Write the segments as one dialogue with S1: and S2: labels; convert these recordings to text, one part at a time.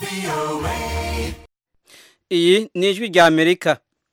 S1: iyi ni ijwi rya amerika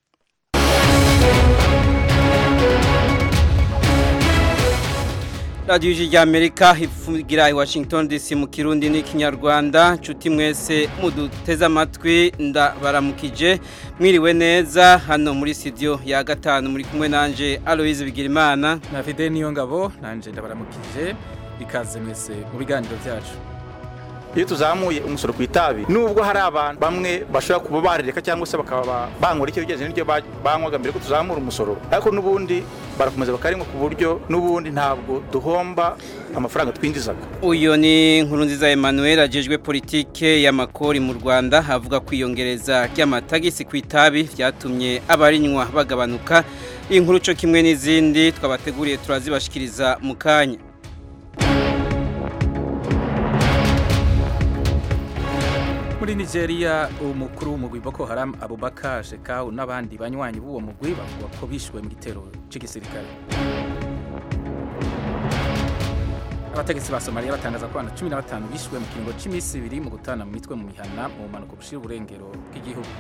S1: radiyo ijwi rya amerika ivugira i washington dc mu kirundi n'ikinyarwanda nshuti mwese muduteze amatwi ndabaramukije mwiriwe neza hano muri studio ya gatanu muri kumwe nanje aloise bigirimana
S2: na fide niyo ngabo nanje ndabaramukije ikaze mwese mu biganiro byacu
S3: iyo tuzamuye umusoro ku itabi nubwo hari abantu bamwe bashobora kuba barireka cyangwa se bakaba bankora icyo bigenze n'ibyo banywaga mbere ko tuzamura umusoro ariko n'ubundi barakomeza bakarinywa ku buryo n'ubundi ntabwo duhomba amafaranga twinjizaga
S1: uyu ni nkuru nziza Emmanuel agejwe politike y'amakori mu Rwanda avuga ko iyongereza ry'amatagisi ku itabi byatumye abarinywa bagabanuka inkuru cyo kimwe n'izindi twabateguriye turazibashikiriza mu kanya
S2: muri nigeria umukuru w'umugwi boko haram abubakar shekau n'abandi banywanyi b'uwo mugwi bavuga ko bishwe mu gitero cy'igisirikare abategetsi ba somaliya batangaza ko abantu cumi na batanu bishwe mu kiringo cy'iminsi ibiri mu gutana mu mitwe mu mihana mu mpanuka bushira uburengero bw'igihugu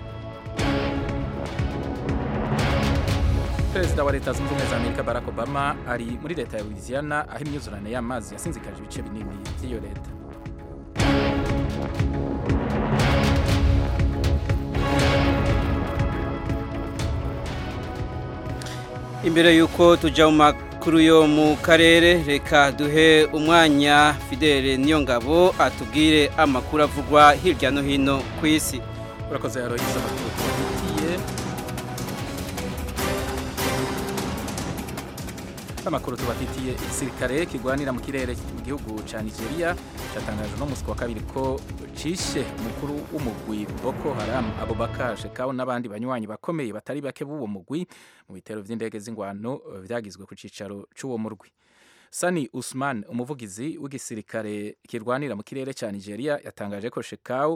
S2: perezida wa leta zunze ubumwe za amerika barack obama ari muri leta ya louisiana aho imyuzurane y'amazi yasinzikaje ibice binini by'iyo leta
S1: imbere y'uko tujya mu makuru yo mu karere reka duhe umwanya fidele niyo ngabo atubwire amakuru avugwa hirya no hino ku isi
S2: urakoze yarohiza amakuru tubafitiye amakuru tubafitiye igisirikare kigwanira mu kirere mu gihugu cya nigeria cyatangaje no munsi wa kabiri ko cishe umukuru w'umugwi boko haram abubakar shekau n'abandi banywanyi bakomeye batari bake b'uwo mugwi mu bitero vy'indege z'ingwano vyagizwe ku cicaro c'uwo murwi sani usman umuvugizi w'igisirikare kirwanira mu kirere cya nigeria yatangaje ko shekau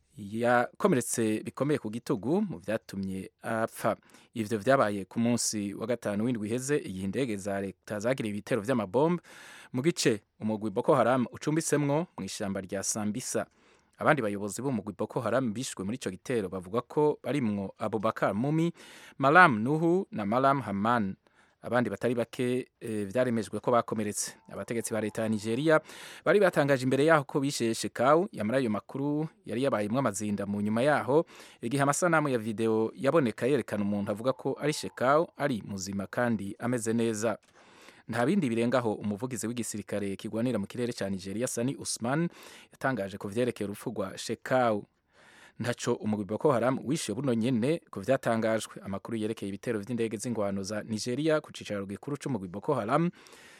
S2: yakomeretse bikomeye ku gitugu mu byatumye apfa ivyo vyabaye ku munsi wa gatanu w'indwi iheze igihe indege za leta zagiriye ibitero vy'amabombe mu gice umugwi boko haram ucumbisemwo mu ishyamba rya sambisa abandi bayobozi b'umugwi boko haram bishwe muri ico gitero bavuga ko barimwo abubakar mumi malam nuhu na malam haman abandi batari bake e, vyaremejwe ko bakomeretse abategetsi ba leta ya Nigeria bari batangaje imbere yaho ko bishe Shekau yamara ayo makuru yari yabayemwe amazinda mu nyuma yaho igihe amasanamu ya video yaboneka yerekana umuntu avuga ko ari Shekau ari muzima kandi ameze neza nta bindi birengaho umuvugizi w'igisirikare kigwanira mu kirere cya Nigeria Sani Usman yatangaje ku vyerekeye urupfu rwa Shekau ntaco umugwi Boko Haram wishe buno nyene ku vyatangajwe amakuru yerekeye ibitero vy'indege z'ingwano za Nigeria ku cicaro gikuru c'umugwi Boko Haram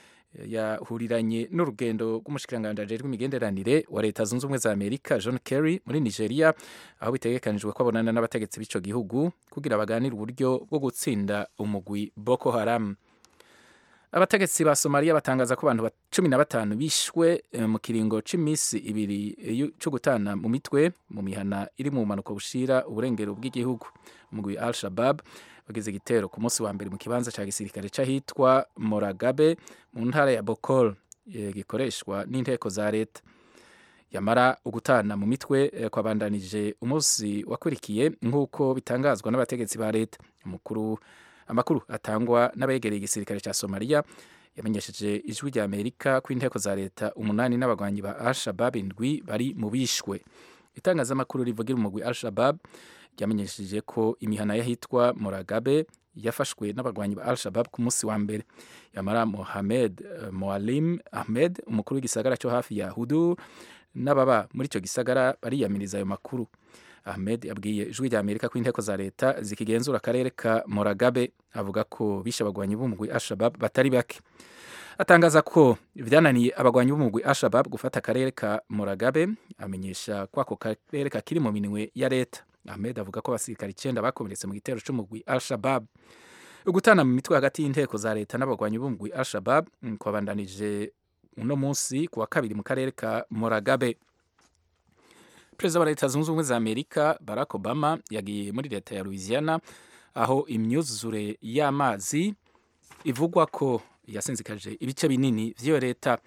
S2: yahuriranye n'urugendo rw'umushikiranganji ajejwe imigenderanire wa leta zunze ubumwe za Amerika John Kerry muri Nigeria aho bitegekanijwe ko abonana n'abategetsi b'ico gihugu kugira baganire uburyo bwo gutsinda umugwi Boko Haram abategetsi ba somaliya batangaza ko abantu cumi na batanu bishwe mu kiringo c'imisi ibiri co gutana mu mitwe mu mihana iri mu mpanuka bushira uburengero bw'igihugu umugwi al shabab wagize igitero ku munsi wa mbere mu kibanza ca gisirikare c'ahitwa moragabe mu ntara ya bokol gikoreshwa n'inteko za leta yamara ugutana mu mitwe kwabandanije umunsi wakurikiye nk'uko bitangazwa n'abategetsi ba leta umukuru amakuru atangwa n'abegereye igisirikare cya somaliya yamenyesheje ijwi rya amerika ko inteko za leta umunani n'abagwanyi ba al-shabab indwi bari mu bishwe itangazamakuru rivugira umugwi al-shabab ryamenyesheje ko imihana y'ahitwa moragabe yafashwe n'abagwanyi ba al-shabab ku munsi wa mbere yamara mohamed uh, moalim ahmed umukuru w'igisagara cyo hafi ya hudur n'ababa muri icyo gisagara bariyamiriza ayo makuru Ahmed yabwiye ijwi rya Amerika ko inteko za leta zikigenzura akarere ka Moragabe avuga ko bishe abagwanyi b'umugwi Al-Shabaab batari bake atangaza ko vyananiye abagwanyi b'umugwi Al-Shabaab gufata akarere ka Moragabe amenyesha ko ako karere kakiri mu minwe ya leta Ahmed avuga ko abasirikare icenda bakomeretse mu gitero c'umugwi Al-Shabaab ugutana mu mitwe hagati y'inteko za leta n'abagwanyi b'umugwi Al-Shabaab kwabandanije uno munsi kuwa kabiri mu karere ka Moragabe perezida wa leta zunze ubumwe za amerika barack obama yagiye muri leta ya louisiana aho imyuzure y'amazi ivugwa ko yasinzikaje ibice binini vy'iyo leta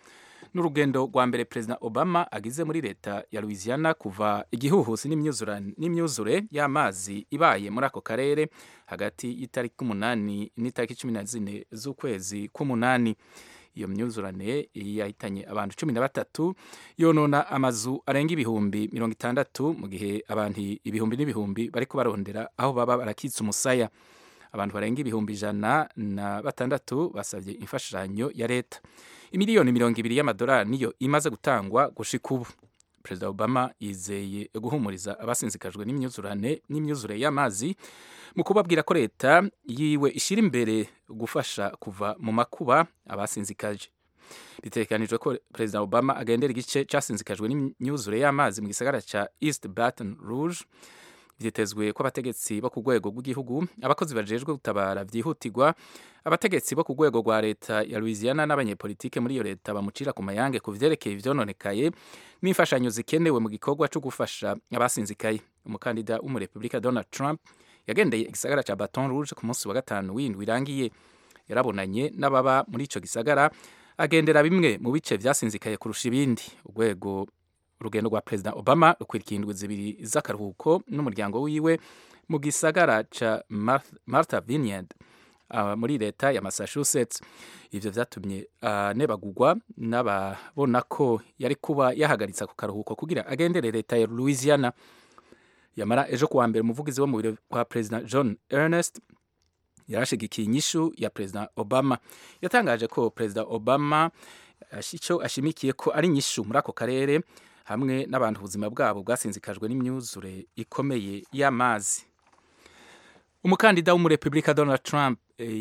S2: n'urugendo rwa mbere perezida obama agize muri leta ya louisiana kuva igihuhusi n'imyuzure y'amazi ibaye muri ako karere hagati y'itariki umunani n'itariki cumi na zine z'ukwezi k'umunani iyo myuzurane yahitanye abantu cumi na batatu yonona amazu arenga ibihumbi mirongo itandatu mu gihe abantu ibihumbi n'ibihumbi bariko barondera aho baba barakitsa umusaya abantu barenga ibihumbi ijana na batandatu basabye imfashanyo ya leta imiliyoni mirongo ibiri y'amadolari niyo imaze gutangwa gushika ubu perezida obama yizeye guhumuriza abasinzikajwe n'imyuzurane n'imyuzure y'amazi mu kubabwira ko leta yiwe ishyira imbere gufasha kuva mu makuba abasinzikaje bitegekanijwe ko perezida obama agendera igice cyasinzikajwe n'imyuzure y'amazi mu gisagara cya east baton rouge byitezwe ko abategetsi bo ku rwego rw'igihugu abakozi bajejwe gutabara byihutirwa abategetsi bo ku rwego rwa leta ya louisiana n'abanyepolitike muri iyo leta bamucira ku mayange ku vyerekeye ivyononekaye n'imfashanyo zikenewe mu gikorwa cyo gufasha abasinzikaye umukandida w'umurepubulika donald trump yagendeye igisagara ca baton rouge ku munsi wa gatanu w'indwi irangiye yarabonanye n'ababa muri ico gisagara agendera bimwe mu bice vyasinzikaye kurusha ibindi urwego urugendo rwa perezida obama rukwirikiye indwi zibiri z'akaruhuko n'umuryango wiwe mu gisagara ca martha vineyard uh, muri leta ya massachusetts ivyo vyatumye anebagurwa uh, n'ababona ko yari kuba yahagaritse ku karuhuko kugira agendere leta ya louisiana yamara ejo kuwa mbere umuvugizi wo mu biro kwa perezida john ernest yarashigikiye inyishu ya perezida obama yatangaje ko perezida obama icyo ashimikiye ko ari inyishu muri ako karere hamwe n'abantu ubuzima bwabo bwasinzikajwe n'imyuzure ikomeye y'amazi umukandida w'umurepubulika donald trump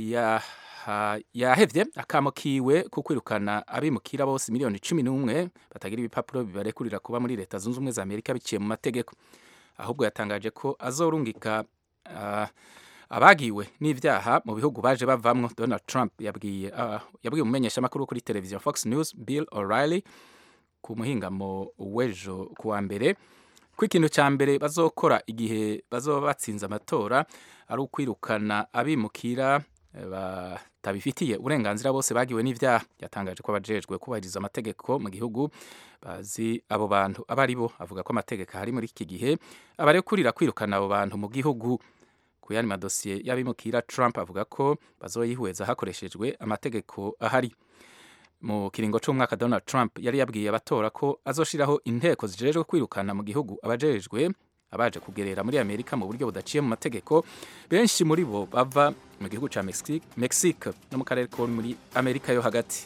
S2: yahevye akamo kiwe ko kwirukana abimukira bose miliyoni cumi n'umwe batagira ibipapuro bibarekurira kuba muri leta zunze ubumwe za amerika biciye mu mategeko ahubwo yatangaje ko azorungika uh, abagiwe n'ivyaha mu bihugu baje bavamwo donald trump yabwiye uh, yabwiye umumenyeshamakuru kuri televiziyo fox news bill o'reilly ku muhingamo w'ejo kuwa mbere ko ikintu cya mbere bazokora igihe bazoba batsinze amatora ari ukwirukana abimukira batabifitiye uburenganzira bose bagiwe n'ivyaha yatangaje ko abajejwe kubahiriza amategeko mu gihugu bazi abo bantu aba ari bo avuga ko amategeko ahari muri iki gihe abarekurira kwirukana abo bantu mu gihugu ku yandi madosiye y'abimukira trump avuga ko bazoyihweza hakoreshejwe amategeko ahari mu kiringo c'umwaka Donald Trump yari yabwiye abatora ko azoshiraho inteko zijejwe kwirukana mu gihugu abajejwe abaje kugerera muri Amerika mu buryo budaciye mu mategeko benshi muri bo bava mu gihugu ca Mexique, Mexique no mu karere ko muri Amerika yo hagati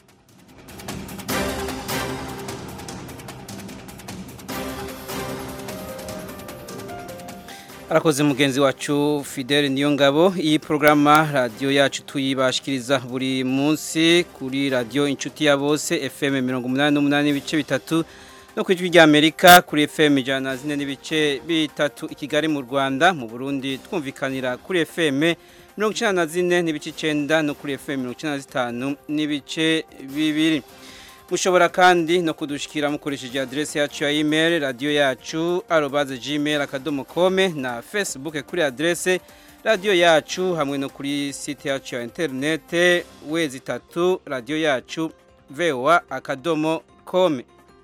S1: arakoze mugenzi wacu Fidel Niyongabo iyi programa radio yacu tuyibashikiriza buri munsi kuri radio inshuti ya bose FM 188 ibice bitatu no ku ijwi ry'Amerika kuri FM ijana zine n'ibice bitatu i Kigali mu Rwanda mu Burundi twumvikanira kuri FM mirongo icenda na zine n'ibice icenda no kuri FM mirongo icenda na zitanu n'ibice bibiri mushobora kandi no kudushikira mukoresheje adresse yacu ya email radio yacu arobase gmail akadomo kome na facebook kuri adresse radio yacu hamwe no kuri site yacu ya interinete wezi itatu radio yacu voa akadomo kome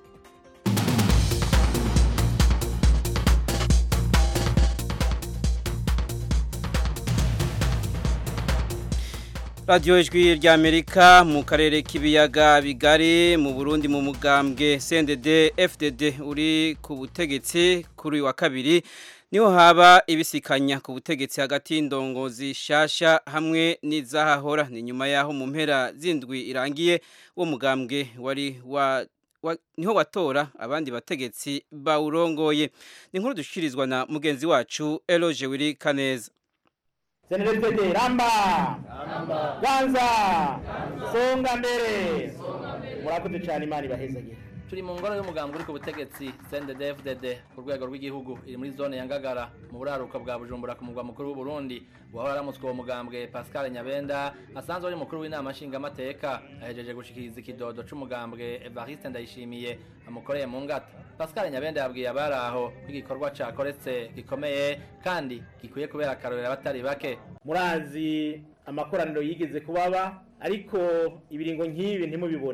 S1: radiyo ijwi ry'amerika mu karere k'ibiyaga bigari mu burundi mu mugambwe cndd fdd uri ku butegetsi kuri uyu wa kabiri niho haba ibisikanya ku butegetsi hagati y'indongozi shasha hamwe n'izahahora ni nyuma y'aho mu mpera z'indwi irangiye uwo mugambwe wari wa niho watora abandi bategetsi bawurongoye ni nkuru dushikirizwa na mugenzi wacu eloge wiri kaneza
S4: senedefede ramba ganza songa mbere murakoze cyane imana ibahezagire
S5: turi mu ngoro y'umugambi uri ku butegetsi CNDD-FDD ku rwego rw'igihugu iri muri zone ya Ngagara mu buraruko bwa Bujumbura ku mugwa mukuru w'u Burundi wahora aramutswe uwo mugambwe Pascal Nyabenda asanzwe ari mukuru w'inama nshingamateka ahejeje gushikiriza ikidodo c'umugambwe Evariste Ndayishimiye amukoreye mu ngata Pascal Nyabenda yabwiye abari aho ko igikorwa cakoretse gikomeye kandi gikwiye kubera akarorero abatari bake
S4: murazi amakoraniro yigeze kubaba ariko ibiringo nk'ibi ntimubibone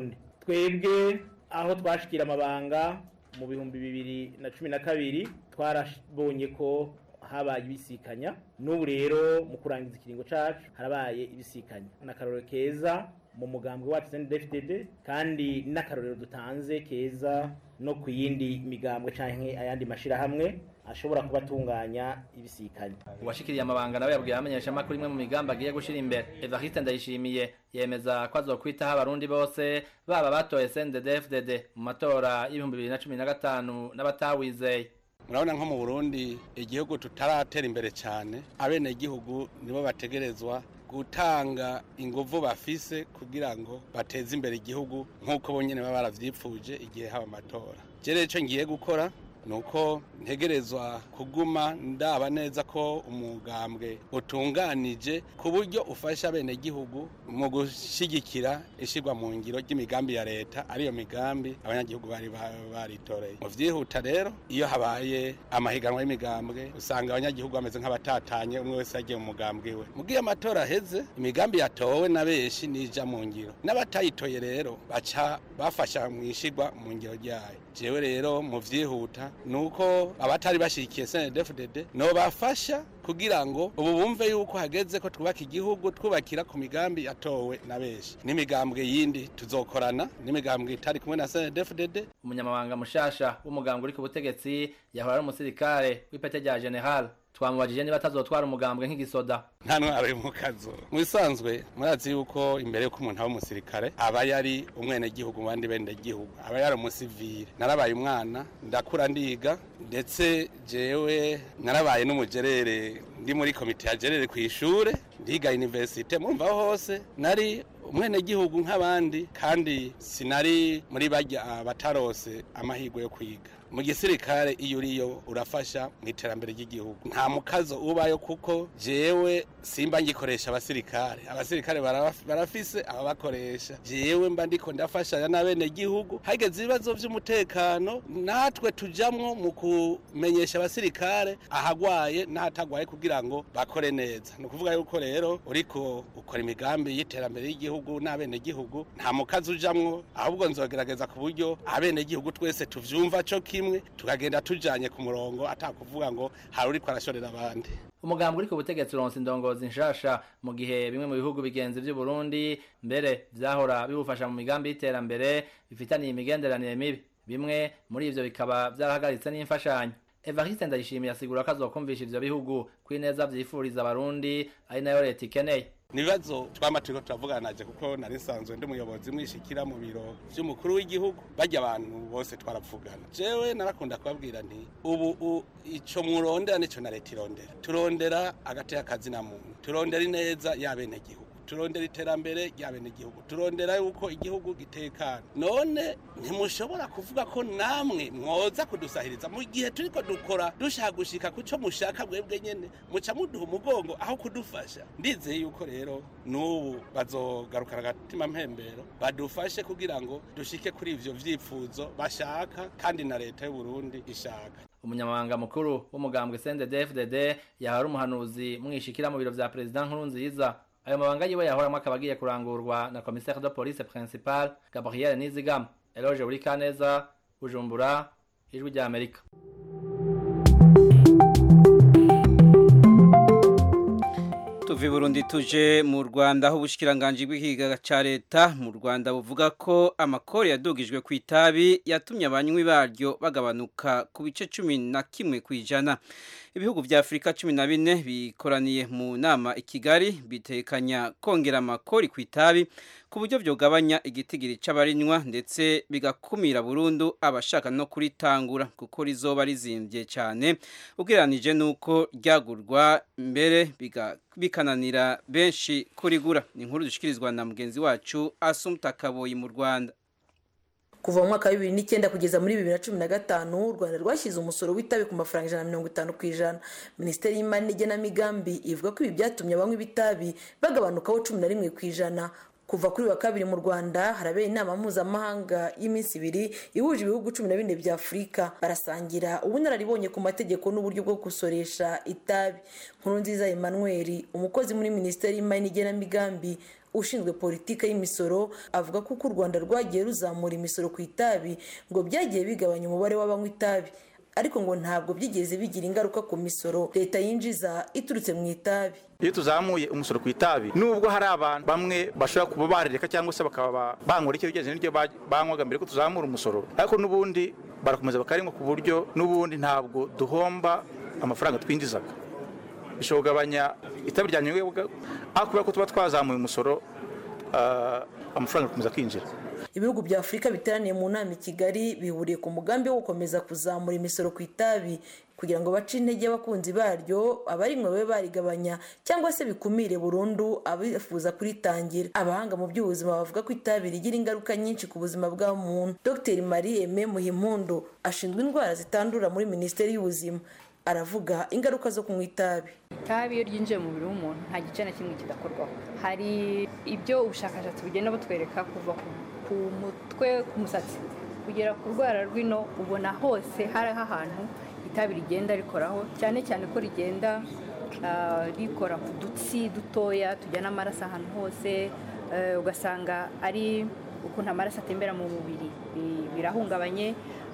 S4: twebwe aho twashikira amabanga mu bihumbi bibiri na cumi na kabiri twarabonye ko habaye ibisikanya n'ubu rero mu kurangiza ikiringo cacu harabaye ibisikanya n'akarorero keza mu mugambwe wacu CNDD-FDD kandi n'akarorero dutanze keza no ku yindi migambwe canke ayandi mashirahamwe ashobora kubatunganya ibisikanya
S5: uwashikiriye amabanga nawe yabwiye abamenyesha amakuru imwe mu migambi agiye gushira imbere Evariste Ndayishimiye yemeza ko azokwitaho abarundi bose baba batoye CNDD-FDD mu matora y'ibihumbi bibiri na cumi na gatanu n'abatawizeye
S6: murabona nko mu burundi igihugu tutaratera imbere cyane abenegihugu nibo bategerezwa gutanga inguvu bafise kugira ngo bateze imbere igihugu nk'uko bonyine baba baravyipfuje igihe haba amatora rero icyo ngiye gukora nuko ntegerezwa kuguma ndaba neza ko umugambwe utunganije ku buryo ufasha bene gihugu mu gushyigikira ishyirwa mu ngiro ry'imigambi ya leta ariyo migambi abanyagihugu bari baritoreye mu byihuta rero iyo habaye amahiganwa y'imigambwe usanga abanyagihugu bameze nk'abatatanye umwe wese yagiye mu mugambwe we mu gihe amatora aheze imigambi yatowe na benshi nija mu ngiro n'abatayitoye rero baca bafasha mu ishyirwa mu ngiro ryayo jewe rero mu vyihuta nuko abatari bashikiye CNDD-FDD no bafasha kugira ngo ubu bumve yuko hageze ko twubaka igihugu twubakira ku migambi yatowe na benshi n'imigambwe yindi tuzokorana n'imigambwe itari kumwe na CNDD-FDD
S5: umunyamabanga mushasha w'umugambwe uri ku butegetsi yahora ari umusirikare w'ipete rya general twamubajije niba atazotwara umugambwe nk'igisoda
S6: nta ntwaro yo mu kazo mu bisanzwe murazi yuko imbere y'uko umuntu aba umusirikare aba yari umwenegihugu mu bandi benegihugu aba yari umusivire narabaye umwana ndakura ndiga ndetse jewe narabaye n'umugerere ndi muri komite ya gerere ku ishure ndiga universite murumva hose nari umwenegihugu nk'abandi kandi sinari muri bajya batarose amahirwe yo kwiga mu gisirikare iyo uriyo urafasha mu iterambere ry'igihugu nta mukazo ubayo kuko jewe simba ngikoresha abasirikare abasirikare barafise ababakoresha jewe mba ndiko ndafashanya n'abenegihugu hageze ibibazo by'umutekano natwe tujamwo mu kumenyesha abasirikare ahagwaye n'ahatagwaye kugira ngo bakore neza ni ukuvuga yuko rero uriko ukora imigambi y'iterambere y'igihugu n'abenegihugu nta mukazi ujamwo ahubwo nzogerageza ku buryo abenegihugu twese tuvyumva co kimwe tukagenda tujanye ku murongo atakuvuga ngo hari uriko arashorera abandi
S5: umugambwe uri ku butegetsi uronse indongozi nshasha mu gihe bimwe mu bihugu bigenzi by'u Burundi mbere vyahora bibufasha mu migambi y'iterambere bifitaniye imigenderanire mibi bimwe muri ivyo bikaba vyarahagaritse n'imfashanyo Evariste Ndayishimiye asigura ko azokumvisha ivyo bihugu kwineza vyifuriza abarundi ari nayo leta ikeneye
S6: nibazo twama turiko turavuganaje kuko nari nsanzwe ndi umuyobozi mwishikira mu biro vy'umukuru w'igihugu barya abantu bose twaravugana jewe narakunda kubabwira nti ubu ico murondera nico na leta irondera turondera agateka kazi na muntu turondera ineza y'abenegihugu turondera iterambere ry'abenegihugu turondera yuko igihugu gitekana none ntimushobora kuvuga ko namwe mwoza kudusahiriza mu gihe turiko dukora dushaka gushika kuco mushaka mwebwe nyene muca muduha umugongo aho kudufasha ndizeye yuko rero n'ubu bazogarukana agatima mpembero badufashe kugira ngo dushike kuri ivyo vyifuzo bashaka kandi na leta y'u Burundi ishaka
S5: umunyamabanga mukuru w'umugambwe CNDD-FDD yahora umuhanuzi mwishikira mu biro vya president Nkurunziza ayo mabanga yiwe yahoramwo akaba agiye kurangurwa na commissaire de police principal Gabriel Nizigama Eloge Burikaneza Bujumbura ijwi rya Amerika
S1: tuvi Burundi tuje mu Rwanda aho ubushikiranganje bw'ikigaga ca leta mu Rwanda buvuga ko amakori yadugijwe ku itabi yatumye abanywi baryo bagabanuka ku bice cumi na kimwe kwijana ibihugu vya Afrika 14 bikoraniye mu nama i Kigali bitekanya kongera amakori ku itabi ku buryo vyogabanya igitigiri c'abarinywa ndetse bigakumira burundu abashaka no kuritangura kuko rizoba rizimvye cyane ugereranije nuko ryagurwa mbere bikananira benshi kurigura ni inkuru dushikirizwa na mugenzi wacu Asumta Kaboyi mu Rwanda
S7: kuva mu mwaka wa bibiri n'icyenda kugeza muri bibiri na cumi na gatanu u rwanda rwashyize umusoro w'itabi ku mafaranga ijana na mirongo itanu ku ijana minisiteri y'imari n'igenamigambi ivuga ko ibi byatumye abanywa ibitabi bagabanukaho cumi na rimwe ku ijana kuva kuri wa kabiri mu rwanda harabera inama mpuzamahanga y'iminsi ibiri ihuje ibihugu cumi na bine bya afurika barasangira ubunararibonye ku mategeko n'uburyo bwo gusoresha itabi nkuru nziza emmanuel umukozi muri minisiteri y'imari n'igenamigambi ushinzwe politiki y'imisoro avuga ko uko u rwanda rwagiye ruzamura imisoro ku itabi ngo byagiye bigabanya umubare w'abanywa itabi ariko ngo ntabwo byigeze bigira ingaruka ku misoro leta yinjiza iturutse mu itabi
S3: iyo tuzamuye umusoro ku itabi nubwo hari abantu bamwe bashobora kuba barireka cyangwa se bakaba banywera icyo bigenze n'iryo banywaga mbere ko tuzamura umusoro ariko n'ubundi barakomeza bakarinywa ku buryo n'ubundi ntabwo duhomba amafaranga twinjizaga bishobora kugabanya itabi ryanyowe aho kubera ko tuba twazamuye umusoro amafaranga agakomeza kwinjira
S7: ibihugu bya afurika biteraniye mu nama i kigali bihuriye ku mugambi wo gukomeza kuzamura imisoro ku itabi kugira ngo bace intege abakunzi baryo abarinywa babe barigabanya cyangwa se bikumire burundu abifuza kuritangira abahanga mu by'ubuzima bavuga ko itabi rigira ingaruka nyinshi ku buzima bwa muntu dr marie aime muhimpundu ashinzwe indwara zitandura muri minisiteri y'ubuzima aravuga ingaruka zo kunywa itabi
S8: itabi iyo ryinjiye mu mubiri w'umuntu nta gice na kimwe kidakorwaho hari ibyo ubushakashatsi bugenda butwereka kuva ku mutwe ku musatsi kugera ku rwara rw'ino ubona hose hariho ahantu itabi rigenda rikoraho cyane cyane ko rigenda rikora ku dutsi dutoya tujyana amaraso ahantu hose ugasanga ari ukuntu amaraso atembera mu mubiri birahungabanye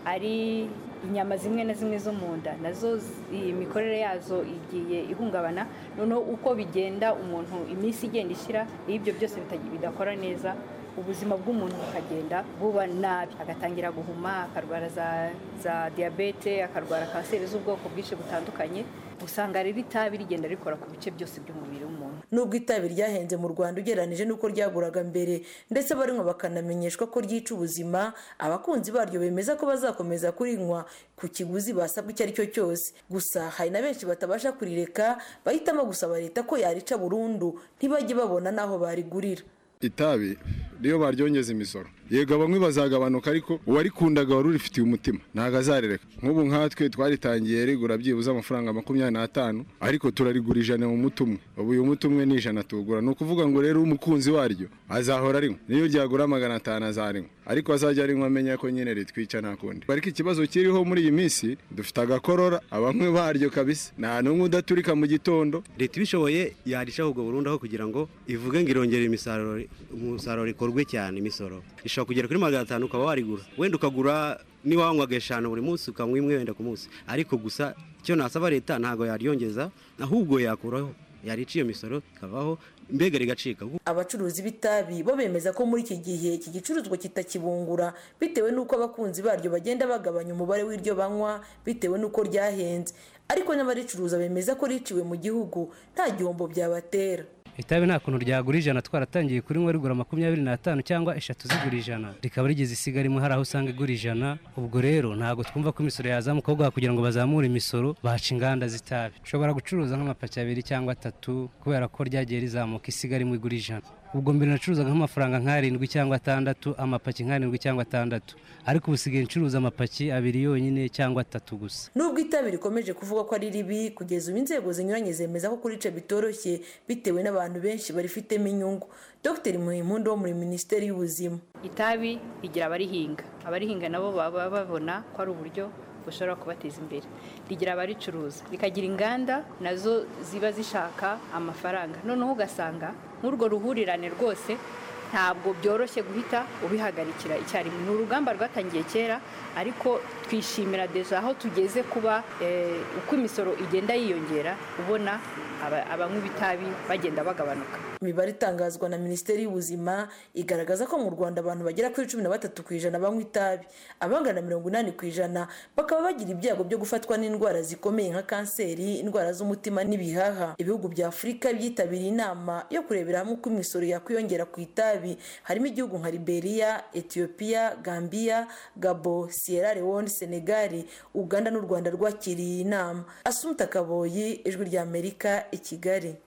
S8: ari inyama zimwe na zimwe zo mu nda nazo imikorere yazo igiye ihungabana noneho uko bigenda umuntu iminsi igenda ishyira iyo ibyo byose bidakora neza ubuzima bw'umuntu bukagenda buba nabi agatangira guhuma akarwara za za diyabete akarwara kanseri z'ubwoko bwinshi butandukanye usanga rero itabi rigenda rikora ku bice byose by'umubiri w'umuntu
S7: nubwo itabi ryahenze mu rwanda ugereranije n'uko ryaguraga mbere ndetse abarinywa bakanamenyeshwa ko ryica ubuzima abakunzi baryo bemeza ko bazakomeza kurinywa ku kiguzi basabwa icyo ari cyo cyose gusa hari na benshi batabasha kurireka bahitamo gusaba leta ko yarica burundu ntibajye babona n'aho barigurira
S9: itabi niyo baryongeza imisoro yego bamwe bazagabanuka ariko uwarikundaga wari urifitiye umutima ntabwo azarereka nk'ubu nkatwe twaritangiye rigura byibuze amafaranga makumyabiri n'atanu ariko turarigura ijana mu muti umwe ubu uyu muti umwe ni ijana tuwugura ni ukuvuga ngo rero umukunzi waryo azahora arinywa niyo ryagura magana atanu azarinywa ariko azajya arinywa amenya ko nyine ritwica nta kundi ariko ikibazo kiriho muri iyi minsi dufite agakorora abanywi baryo kabisa nta n'umwe udaturika mu gitondo
S10: leta ibishoboye yarishaho ubwo burundu aho kugira ngo ivuge ngo irongere imisaruro umusaruro ikorwe cyane imisoro ishobora kugera kuri magana atanu ukaba warigura wenda ukagura niba wanywaga eshanu buri munsi ukanywa imwe wenda ku munsi ariko gusa icyo nasaba leta ntabwo yaryongeza ahubwo yakuraho yarica iyo misoro ikavaho mbega rigacika
S7: abacuruzi b'itabi bo bemeza ko muri iki gihe iki gicuruzwa kitakibungura bitewe n'uko abakunzi baryo bagenda bagabanya umubare w'iryo banywa bitewe n'uko ryahenze ariko n'abaricuruza bemeza ko riciwe mu gihugu nta gihombo byabatera
S11: itabi nta kuntu ryagura ijana twaratangiye kurinywa rigura makumyabiri n'atanu cyangwa eshatu zigura ijana rikaba rigeze isiga rimwe hari aho usanga igura ijana ubwo rero ntabwo twumva ko imisoro yazamuka ahubwo kugira ngo bazamure imisoro baca inganda z'itabi ushobora gucuruza nk'amapaki abiri cyangwa atatu kubera ko ryagiye rizamuka isiga rimwe igura ijana ubwo mbere nacuruzaga nk'amafaranga nk'arindwi cyangwa atandatu amapaki nk'arindwi cyangwa atandatu ariko ubu usigaye ncuruza amapaki abiri yonyine cyangwa atatu gusa
S7: nubwo itabi rikomeje kuvuga ko ari ribi kugeza ubu inzego zinyuranye zemeza ko kurica bitoroshye bitewe n'abantu benshi barifitemo inyungu dr muhimpundu wo muri minisiteri y'ubuzima
S8: itabi rigira abarihinga abarihinga nabo baba babona ko ari uburyo bushobora kubateza imbere rigira abaricuruza rikagira inganda nazo ziba zishaka amafaranga noneho ugasanga nk'urwo ruhurirane rwose ntabwo byoroshye guhita ubihagarikira icyarimwe ni urugamba rwatangiye kera ariko twishimira deja aho tugeze kuba uko imisoro igenda yiyongera ubona abanywa ibitabi bagenda bagabanuka
S7: imibare itangazwa na minisiteri y'ubuzima igaragaza ko mu rwanda abantu bagera kuri cumi na batatu ku ijana banywa itabi abangana na mirongo inani ku ijana bakaba bagira ibyago byo gufatwa n'indwara zikomeye nka kanseri indwara z'umutima n'ibihaha ibihugu bya afurika byitabiriye inama yo kurebera hamwe uko imisoro yakwiyongera ku itabi harimo igihugu nka liberia etiyopiya gambia gabo sierra leone senegal uganda n'u rwanda rwakiriye iyi nama asumta kaboyi ijwi rya amerika i kigali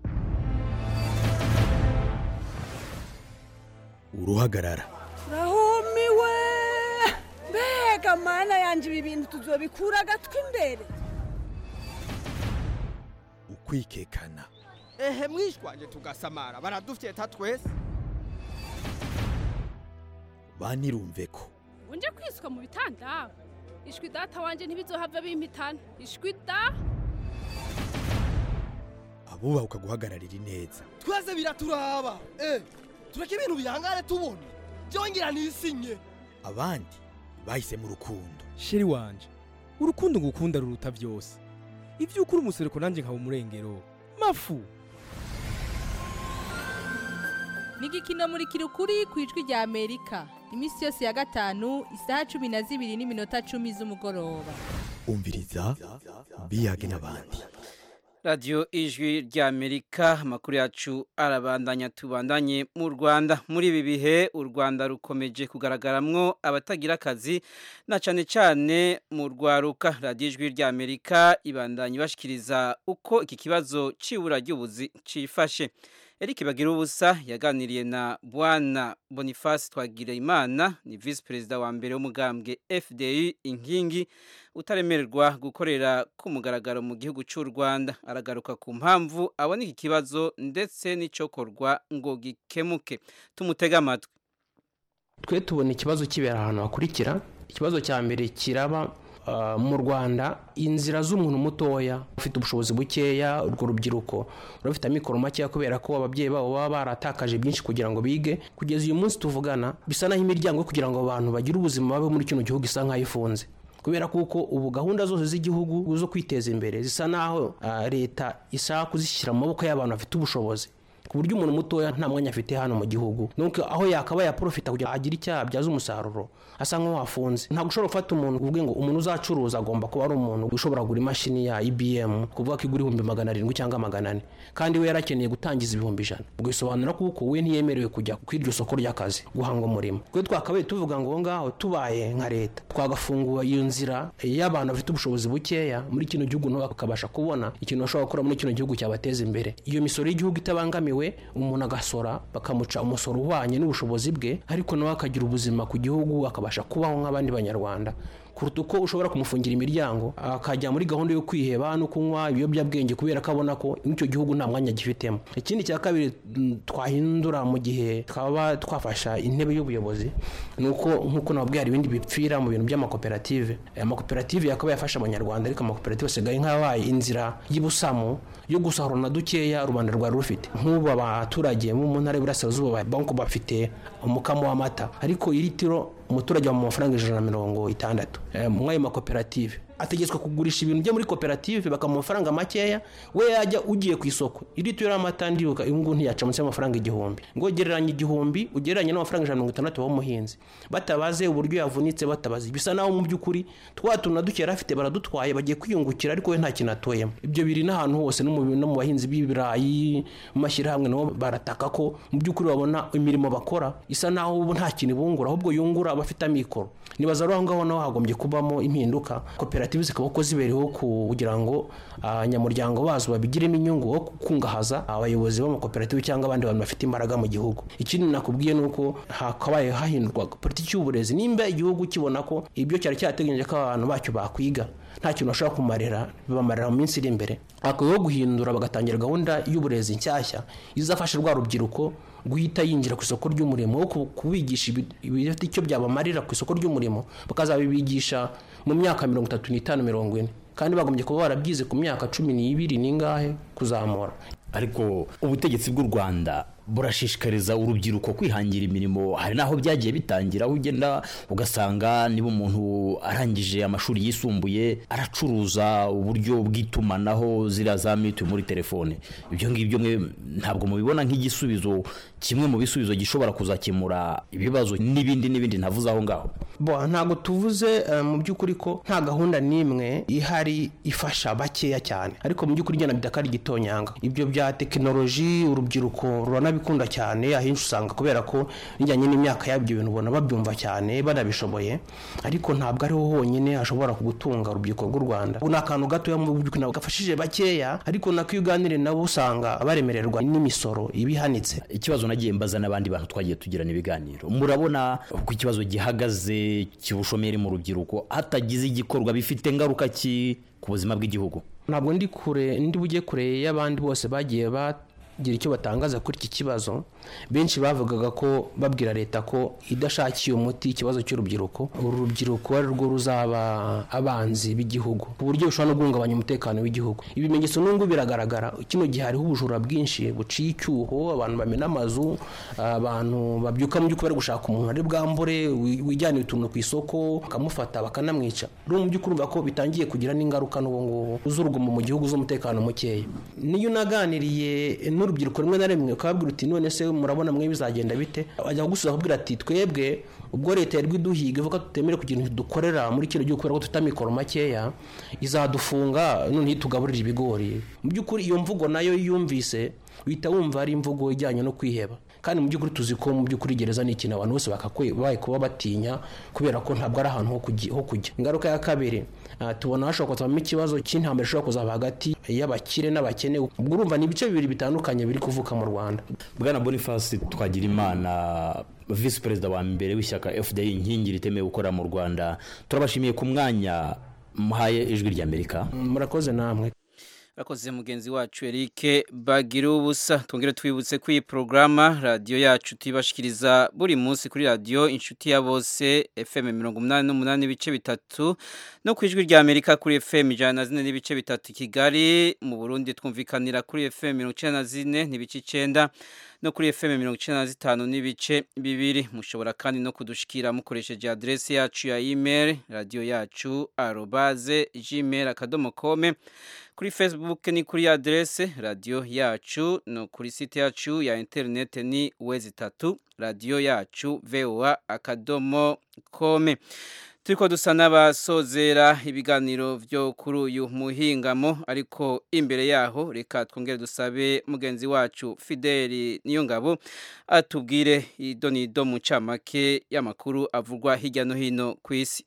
S12: uruhagarara
S13: rahumiwe mbega mana yanjye ibi bintu tuzobikura agatwi imbere
S12: ukwikekana
S14: ehe mwishwanje tugasamara baradufyeta twese
S12: banirumve ko
S15: unje kwiswa mu bitanda ishwi data wanje ntibizohava bimpitana ishwi da
S12: bubahuka guhagararira ineza
S14: twese biraturaba eh tureke ibintu bihangane tubona byongera nisinye
S12: abandi bahisemo urukundo
S16: sheri wanje urukundo ngukunda ruruta byose ibyo ukuri umusereko nanjye nkaba umurengero mafu
S17: ni igikino muri kirukuri ku ijwi rya amerika iminsi yose ya gatanu isaha cumi na zibiri n'iminota cumi z'umugoroba
S12: umviriza biyage n'abandi
S1: radiyo ijwi ry'amerika amakuru yacu arabandanya tubandanye mu rwanda muri ibi bihe u rwanda rukomeje kugaragaramwo abatagira akazi na cyane cyane mu rwaruka radiyo ijwi ry'amerika ibandanya ibashikiriza uko iki kibazo cy'ibura ry'ubuzi cyifashe Eric Bagirubusa yaganiriye na Bwana Boniface Twagireyimana ni vice perezida wa mbere w'umugambwe FDI inkingi utaremererwa gukorera ku mugaragaro mu gihugu cy'u Rwanda aragaruka ku mpamvu abona iki kibazo ndetse n'icokorwa ngo gikemuke tumutega amatwi
S18: twe tubona ikibazo kibera ahantu hakurikira ikibazo cya mbere kiraba mu rwanda inzira z'umuntu mutoya ufite ubushobozi bukeya urwo rubyiruko rufite amikoro makeya kubera ko ababyeyi babo baba baratakaje byinshi kugira ngo bige kugeza uyu munsi tuvugana bisa naho imiryango kugira ngo abantu bagire ubuzima babe muri kino gihugu isa nk'aho ifunze kubera kuko ubu gahunda zose z'igihugu zo kwiteza imbere zisa naho leta ishaka kuzishyira mu maboko y'abantu bafite ubushobozi ku buryo umuntu mutoya nta mwanya afite hano mu gihugu nuko aho yakaba yaprofita kugira ngo agire icyaha abyaza umusaruro asa nk'aho afunze ntabwo ushobora gufata umuntu uvuge ngo umuntu uzacuruza agomba kuba ari umuntu ushobora kugura imashini ya IBM kuvuga ko igura ibihumbi magana arindwi cyangwa magana ane kandi we yarakeneye gutangiza ibihumbi ijana ubwo bisobanura kuko we ntiyemerewe kujya ku iryo soko ry'akazi guhanga umurimo twe twakabaye tuvuga ngo ngaho tubaye nka leta twagafungura iyo nzira y'abantu bafite ubushobozi bukeya muri kino gihugu nabo bakabasha kubona ikintu bashobora gukora muri kino gihugu cyabateza imbere iyo misoro y'igihugu itabangamiwe umuntu agasora bakamuca umusoro uhwanye n'ubushobozi bwe ariko nawe akagira ubuzima ku gihugu akabasha kubaho nk'abandi banyarwanda kuruta uko ushobora kumufungira imiryango akajya muri gahunda yo kwiheba no kunywa ibiyobyabwenge kubera ko abona ko n'icyo gihugu nta mwanya gifitemo ikindi cya kabiri twahindura mu gihe twaba twafasha intebe y'ubuyobozi ni uko nk'uko nababwiye hari ibindi bipfira mu bintu by'amakoperative aya makoperative yakaba yafasha abanyarwanda ariko amakoperative asigaye nk'abaye inzira y'ubusamu yo gusahura na dukeya rubanda rwari rufite nk'ubu abaturage bo mu ntara y'uburasirazuba banko bafite umukamo w'amata ariko iri tiro umuturage wa mu mafaranga ijana na mirongo itandatu muri ayo makoperative ategetswe kugurisha ibintu byo muri koperative bakamuha amafaranga makeya we yajya ugiye ku isoko iri tiro y'amata ndibuka uyu nguyu ntiyaca munsi y'amafaranga igihumbi ngo gereranya igihumbi ugereranye n'amafaranga ijana na mirongo itandatu w'umuhinzi batabaze uburyo yavunitse batabaze bisa naho mu by'ukuri twa tuntu na duke yari afite baradutwaye bagiye kwiyungukira ariko we nta kintu atoyemo ibyo biri n'ahantu hose no mu bahinzi b'ibirayi mu mashyirahamwe nabo barataka ko mu by'ukuri babona imirimo bakora isa naho ubu nta kintu ibungura ahubwo yungura abafite amikoro nibaza aho ngaho naho hagombye kubamo impinduka koperative zikaba ko zibereho kugira ngo abanyamuryango bazo babigiremo inyungu wo kungahaza abayobozi b'amakoperative cyangwa abandi bantu bafite imbaraga mu gihugu ikindi nakubwiye ni uko hakabaye hahindurwa politiki y'uburezi nimba igihugu kibona ko ibyo cyari cyateganyije ko abantu bacyo bakwiga nta kintu bashobora kumarira bibamarira mu minsi iri imbere hakwiyeho guhindura bagatangira gahunda y'uburezi nshyashya izafasha rwa rubyiruko guhita yinjira ku isoko ry'umurimo wo kubigisha ibifite icyo byabamarira ku isoko ry'umurimo bakazabibigisha mu myaka mirongo itatu n'itanu mirongo ine kandi bagombye kuba barabyize ku myaka cumi n'ibiri n'ingahe kuzamura
S19: ariko ubutegetsi bw'u rwanda burashishikariza urubyiruko kwihangira imirimo hari n'aho byagiye bitangira aho ugenda ugasanga niba umuntu arangije amashuri yisumbuye aracuruza uburyo bw'itumanaho ziriya za mituweli muri telefone ibyo ngibyo mwe ntabwo mubibona nk'igisubizo kimwe mu bisubizo gishobora kuzakemura ibibazo n'ibindi n'ibindi ntavuze aho ngaho
S18: ntabwo tuvuze mu by'ukuri ko nta gahunda n'imwe ihari ifasha bakeya cyane ariko mu by'ukuri igenda bidakari gitonyanga ibyo bya tekinoloji urubyiruko ruranabikunda cyane ahenshi usanga kubera ko bijyanye n'imyaka y'ibyo bintu ubona babyumva cyane banabishoboye ariko ntabwo ariho honyine hashobora kugutunga urubyiruko rw'u rwanda ubu ni akantu gatoya mu by'ukuri ntabwo gafashije bakeya ariko nako iyo uganiriye nabo usanga baremererwa n'imisoro iba ihanitse
S19: ikibazo nagiye mbaza n'abandi bantu twagiye tugirana ibiganiro murabona uko ikibazo gihagaze cy'ubushomeri mu rubyiruko hatagize igikorwa bifite ingaruka ki ku buzima bw'igihugu
S18: ntabwo ndi kure ndi bujye kure y'abandi bose bagiye bagira icyo batangaza kuri iki kibazo benshi bavugaga ko babwira leta ko idashakiye umuti ikibazo cy'urubyiruko uru rubyiruko ari rwo ruzaba abanzi b'igihugu ku buryo bishobora no guhungabanya umutekano w'igihugu ibimenyetso n'ubwo biragaragara kino gihe hariho ubujura bwinshi buciye icyuho abantu bamena amazu abantu babyuka mu by'ukuri bari gushaka umuntu ari bwambure wi- wijyanira utuntu ku isoko bakamufata bakanamwica rero mu by'ukuri urumva ko bitangiye kugira n'ingaruka n'ubu ngubu z'urugomo mu gihugu z'umutekano mukeya niyo unaganiriye n'urubyiruko rimwe na rimwe ukababwira uti none se murabona mwe bizagenda bite ajya kugusubiza akubwira ati twebwe ubwo leta yari iduhiga ivuga ko tutemere kugira ibintu dukorera muri kino gihugu kubera ko dufite amikoro makeya izadufunga noneho itugaburira ibigori mu by'ukuri iyo mvugo nayo iyo uyumvise uhita wumva ari imvugo ijyanye no kwiheba kandi mu by'ukuri tuzi ko mu by'ukuri gereza ni ikintu abantu bose bakakwaye kuba batinya kubera ko ntabwo ari ahantu ho kujya- ho kujya ingaruka ya kabiri ah, tubona hashobora kuzavamo ikibazo cy'intambara ishobora kuzaba hagati y'abakire n'abakene ubwo urumva ni ibice bibiri bitandukanye biri kuvuka mu rwanda
S19: bwana boniface twagira imana visi perezida wa mbere w'ishyaka fda inkingi ritemewe gukorera mu rwanda turabashimiye ku mwanya muhaye ijwi ry'amerika
S18: murakoze namwe
S1: Rakoze mugenzi wacu Eric bagira ubusa twongere twibutse ko iyi programa radio yacu tibashikiriza buri munsi kuri radio inshuti ya bose FM 88 ibice bitatu no kwijwi rya Amerika kuri FM 104 n'ibice bitatu i Kigali mu Burundi twumvikanira kuri FM 94 n'ibice 9 no kuri FM 95 n'ibice bibiri mushobora kandi no kudushikira mukoresheje adresse yacu ya email radio yacu arobase gmail akadomo kome kuri facebook ni kuri adresse radio yacu no kuri site yacu ya internet ni wezi tatu radio yacu voa akadomo kome turiko dusa n'abasozera ibiganiro vyo kuri uyu muhingamo ariko imbere yaho reka twongere dusabe mugenzi wacu Fideli Niyongabo atubwire idonido mu camake y'amakuru avugwa hirya no hino ku isi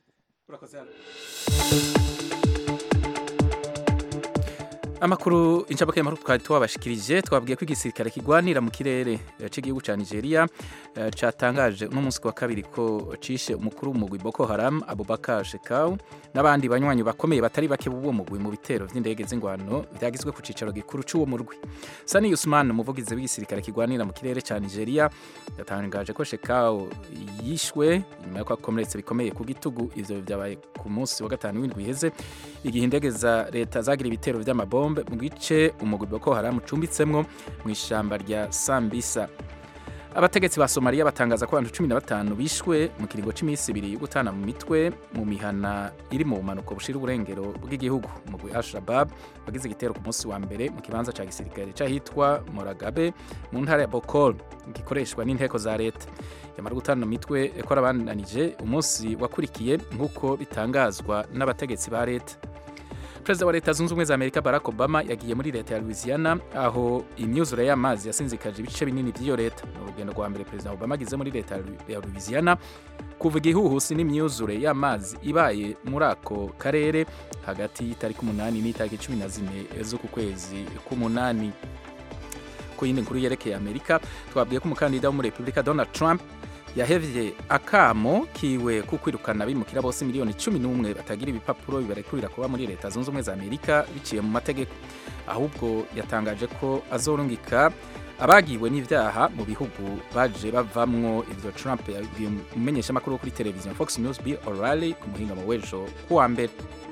S2: amakuru inshabake y'amakuru twari twabashikirije twabwiye ko igisirikare kigwanira mu kirere eh, cy'igihugu cya Nigeria eh, catangaje uno munsi wa kabiri ko cishe umukuru w'umugwi Boko Haram Abubakar Shekau n'abandi banywanyi bakomeye batari bake b'uwo mugwi mu bitero vy'indege z'ingwano vyagizwe ku cicaro gikuru c'uwo murwi Sani Usman umuvugizi w'igisirikare kigwanira mu kirere cya Nigeria yatangaje ko Shekau yishwe nyuma yo kwakomeretse bikomeye ku gitugu ivyo vyabaye ku munsi wa gatanu w'indwi iheze igihe indege za leta zagira ibitero vy'amabombe mu gice umugwi Boko Haram ucumbitsemwo mu ishamba rya Sambisa abategetsi ba Somalia batangaza ko abantu 15 bishwe mu kiringo c'imisi ibiri yo gutana mu mitwe mu mihana iri mu bumanuko bushira uburengero bw'igihugu umugwi Al-Shabaab wagize igitero ku munsi wa mbere mu kibanza ca gisirikare c'ahitwa Moragabe mu ntara ya Bokol gikoreshwa n'inteko za leta yamara gutana mu mitwe ekora bananije umunsi wakurikiye nk'uko bitangazwa n'abategetsi ba leta perezida wa leta zunze ubumwe za amerika barack obama yagiye muri leta ya louisiana aho imyuzure y'amazi yasinzikaje ibice binini by'iyo leta ni urugendo rwa mbere perezida obama agize muri leta ya louisiana kuva igihuhusi n'imyuzure y'amazi ibaye muri ako karere hagati y'itariki umunani n'itariki cumi na zine z'uku kwezi k'umunani ku yindi nkuru yerekeye amerika twabwiye ko umukandida wo muri repubulika donald trump yahevye akamo kiwe ku kwirukana abimukira bose miliyoni cumi n'umwe batagira ibipapuro bibarekurira kuba muri leta zunze ubumwe za amerika biciye mu mategeko ahubwo yatangaje ko azorungika abagiwe n'ivyaha mu bihugu baje bavamwo ivyo trump yabwiye umumenyeshamakuru wo kuri televiziyo fox news bill o'reilly ku muhingamo w'ejo kuwa mbere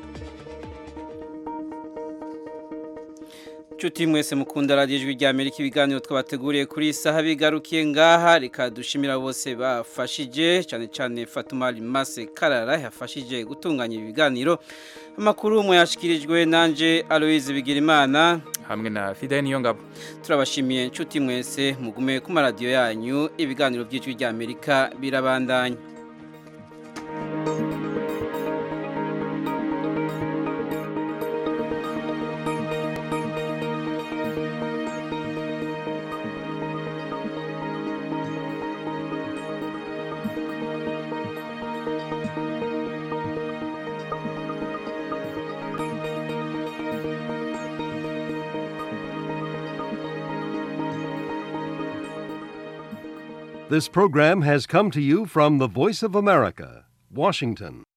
S1: Chuti mwese mukunda radio ijwi rya Amerika ibiganiro twabateguriye kuri iyi saha bigarukiye ngaha reka dushimira bose bafashije cyane cyane Fatuma Limase Karara yafashije gutunganya ibi biganiro amakuru mu yashikirijwe nanje Aloise Bigirimana
S2: hamwe na Fidel Niyongabo
S1: turabashimiye nshuti mwese mugume ku maradiyo yanyu ibiganiro by'ijwi rya Amerika birabandanya
S20: This program has come to you from the Voice of America, Washington.